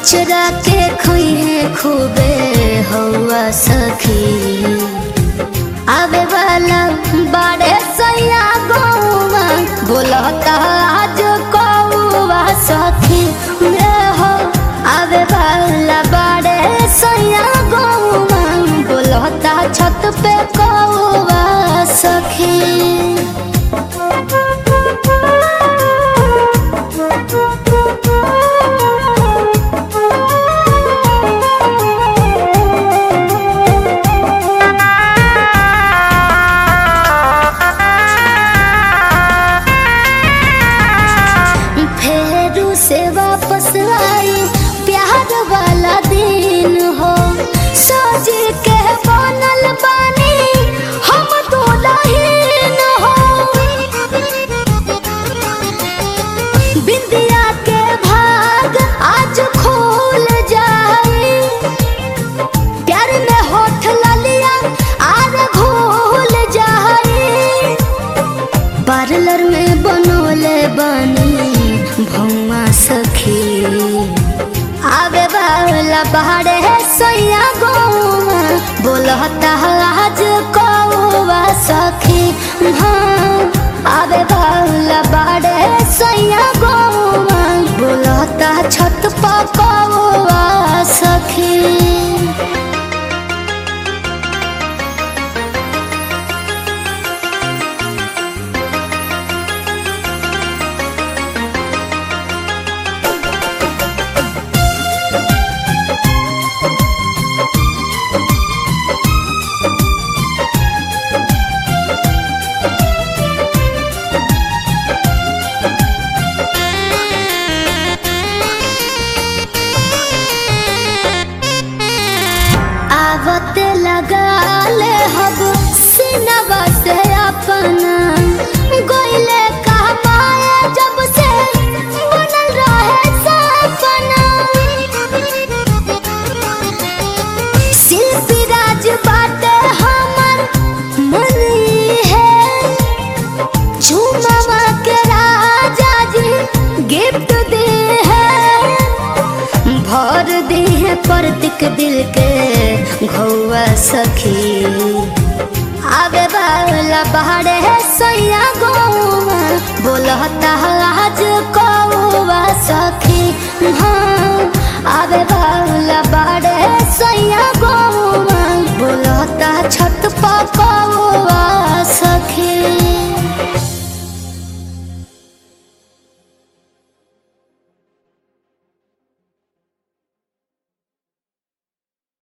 चुरा के खोई है खूबे हौआ सखी आवे वाला बाड़े सैया गौवा बोलता आज कौवा सखी रे हो आवे वाला बाड़े सैया गौवा बोलता छत पे कौवा सखी फेरू से वापस आई प्यार वाला दिन हो सोच के बनल बानी हम दुल्हन हो बिंदिया के भाग आज खोल जाए प्यार में होठ ललिया आर घोल जाए पार्लर में बनोले बनी भौमा सखी आवे वाला बाहर है सैया गौवा बोलता आज कौवा सखी हाँ आवे वाला बाहर है सैया गौवा बोलता छत पर कौवा सखी आवत लगा ले हब सिनवा से अपना गोइले कहमाए जब से बनल रहे सपना शिल्पी राज बाटे हमर मन है झूमवा के राजा जी गिफ्ट दे है भर दे है प्रतीक दिल के घौआ सखी आवे वाला बाहर है सैया गौवा बोलता